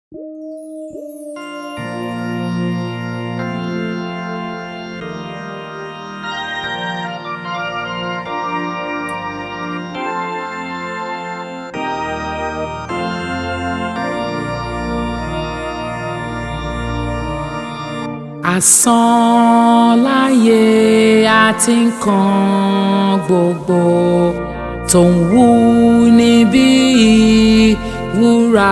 Asán láyé àti nǹkan gbogbo tó ń wú níbí wúrà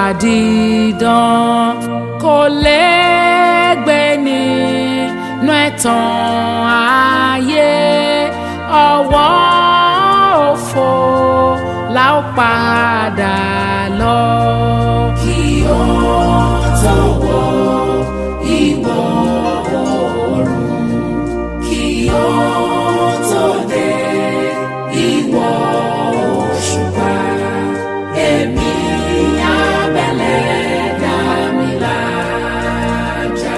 dídán kò lẹ́gbẹ́ nínú ẹ̀tàn ayé ọwọ́ òfo la ó padà lọ. kí ó tó wọ ìwọ̀ oòrùn kí ó tó dé ìwọ̀ òṣùpá èmi abẹ́lẹ̀ dá mi lájà.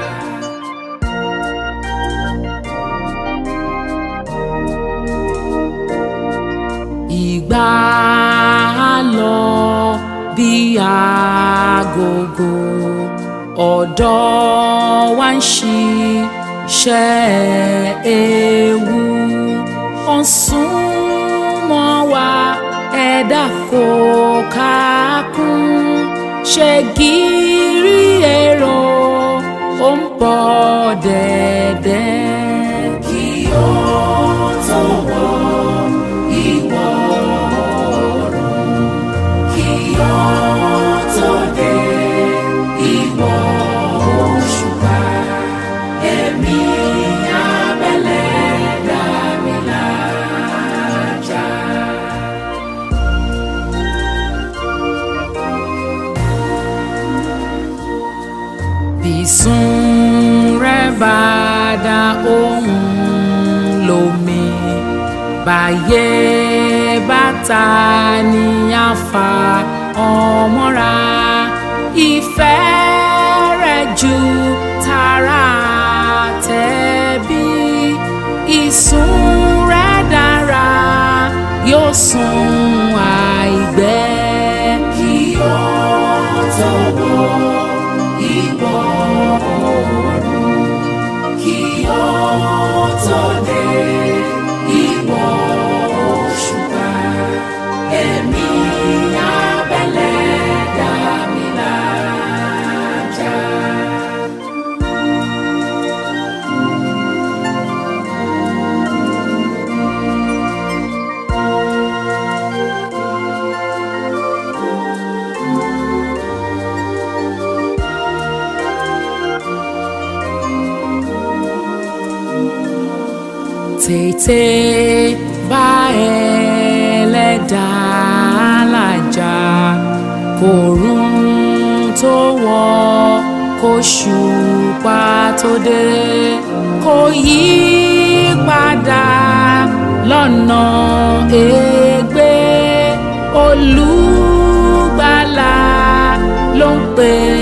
ìgbà á lọ bí agogo ọ̀dọ́ wa ń ṣiṣẹ́ ewu ó ń súnmọ́ wa ẹ̀dá kò kákún ṣe gírí èrò ó ń bọ̀ dẹ̀dẹ̀. kí ó tó wọ ìwọ̀ oòrùn kí ó tó dé ìwọ̀ òṣùpá èmi abẹ́lẹ̀ dá mi lájà. bísún rẹ̀ bá dá ohùn lómi báyé bàtà ní àfà ọmọra ìfẹ́ rẹ̀ ju tara tẹ̀bí ìsún rẹ̀ dára yóò sùn àìgbẹ́. kí ó tó wọ ìwọ̀ oòrùn kí ó tó dé ìwọ̀ òṣùpá èmi abẹ́lẹ̀ dá mi lájà. tètè bá ẹlẹ́dàá làjà kòrún tó wọ̀ kóṣùpá tó dé kò yí padà lọ́nà ègbé olùgbàlà ló ń pè